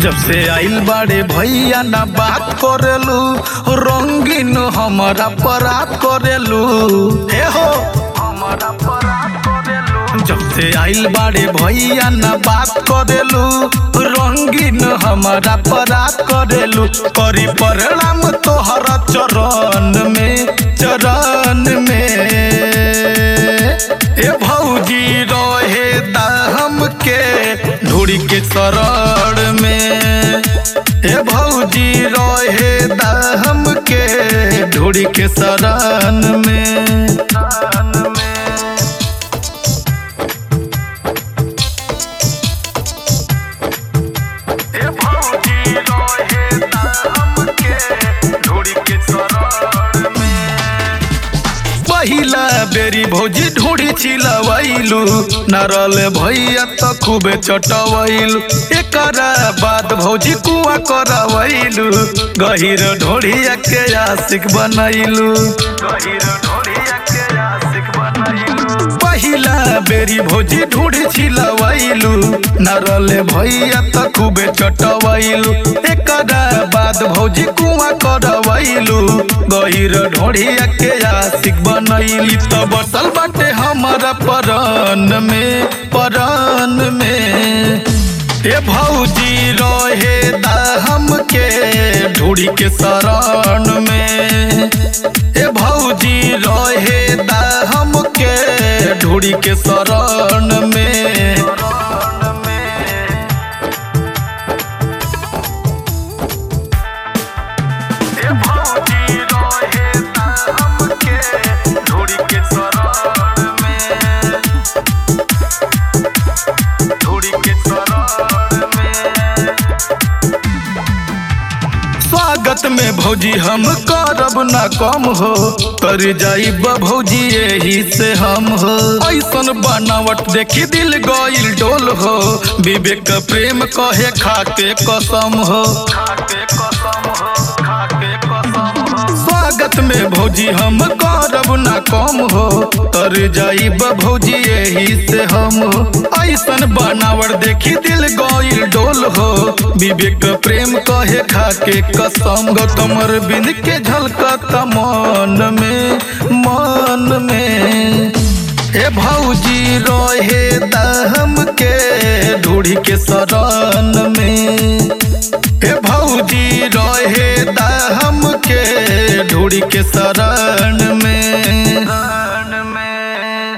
जब से आइल बाड़े भैया ना बात करेलू रंगीन हमारा परात करेलू हे हो हमारा परात करेलू जब से आइल बाड़े भैया ना बात करेलू रंगीन हमारा परात करेलू करी परिणाम तोहरा चरण में चरण में ए भौजी रहे दाम के ढूढ़ी के शरण में ए भौजी रहे दाम के ढूढ़ी के शरण में ए भौजी रहे दाम के ढूढ़ी के शरण में पहिला बेरी भौजी ढूढ़ी चिलवैलू नरल भैया त खूबे चटवैलू एकरा बाद भौजी कुआ करवैलू गहिर ढोढ़िया के आशिक बनैलू गहिर ढोढ़िया के आशिक बनैलू पहिला बेरी भौजी ढूढ़ी छिलवैलू नरल भैया त खूबे चटवैलू एकरा बाद भौजी कुआ करवैलू गहिर ढोढ़िया के आशिक बनैली त बसल बाटे हमारा परन में परन में ए भौजी रहे दाम के ढूढ़ी के शरण में ए भौजी रहे दाम के ढूढ़ी के शरण में ए भौजी रहे दाम के ढूढ़ी के शरण में ढूढ़ी के शरण में स्वागत में भौजी हम करब ना कम हो कर जाई भौजी यही से हम हो ऐसन बनावट देखी दिल गईल डोल हो विवेक प्रेम कहे खाके कसम हो खाके कसम हो खाके कसम हो स्वागत में भौजी हम करब ना कम हो तर जाई भौजी यही से हम हो ऐसन बनावट देखी दिल गईल डोल हो विवेक प्रेम कहे खाके कसम गौतम अरविंद के झलकत मन में मन में ए भौजी रहे दाम के ढूढ़ी के शरण में ए भौजी रहे दाम के ढूढ़ी के शरण